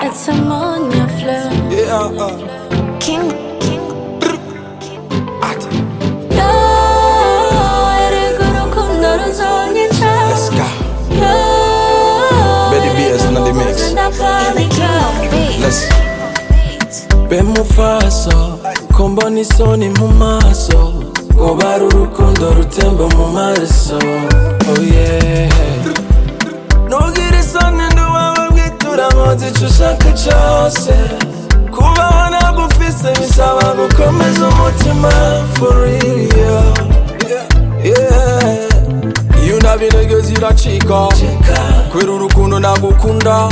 It's ammonia flow. Yeah, uh, King, king. at, Yo, erega urukundo ruzonyica. let's go. Yo, Betty BS in the mix. ndapanika. Let's be mufaso ko mbona isoni mu maso ngoba ari urukundo rutemba mu maraso oh yeah ntugire isoni nduwawe bwitura nkoze icyo ushaka cyose kubaho nagufise bisaba gukomeza umutima for real yeah iyo unabye intege ziracika kubera urukundo nagukunda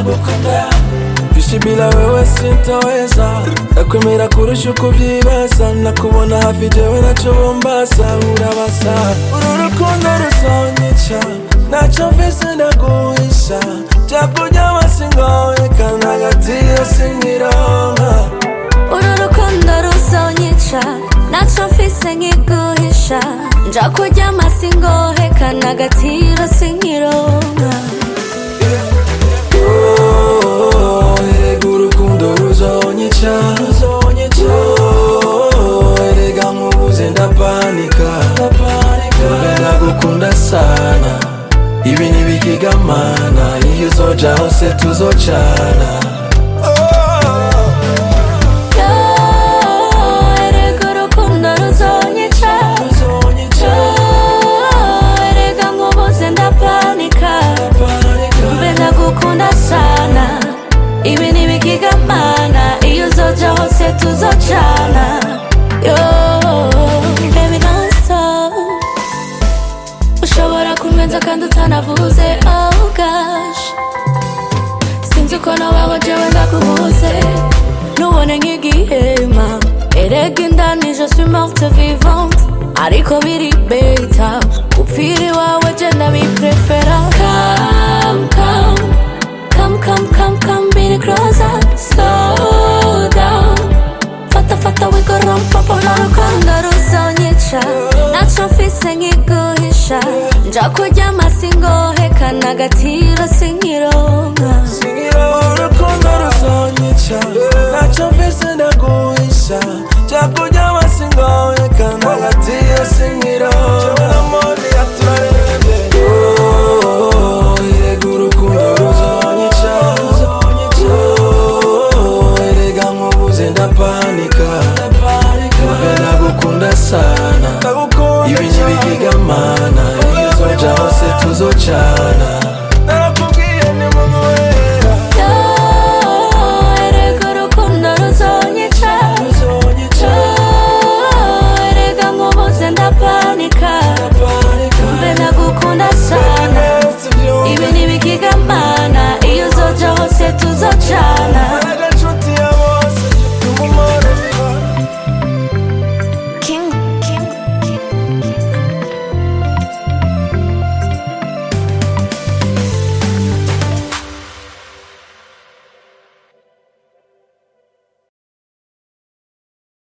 ishi bila wewe sintaweza nakwemera kurusha uko ubyibaza nakubona hafi jewe nacyo bombasa urabasa uru rukundo ruzonyica ntacyo mfise ndaguhisha byakuryama singoye kandi hagati yo sinkironka uru rukundo ruzonyica ntacyo mfise nkiguhisha nja kuryama singohe kandi agatiro sinkironka Oh, erega urukundo ruzonyica Oh, erega nkubuze ndapanika Ube ndagukunda sana ibi ntibikigamana iyo uzoja hose tuzocana Yo, erega urukundo ruzonyica Yo, erega nkubuze ndapanika mbe ndagukunda sana ibi ntibikigamana iyo uzoja hose tuzocana yo baby don't stop ushobora kunwenza kandi utanavuze oh gosh sinzi uko nabaho jewe ndakubuze nubone nk'igihema erega indani je suis morte vivante ariko biri beta gupfira iwawe je ndabiprefera come come come come come come biri closer slow down fata fata wigorompa uru rukundo ruzonyica ntacyo mfise nkiguhisha nja kuryama singohe kandi agatiro sinkironka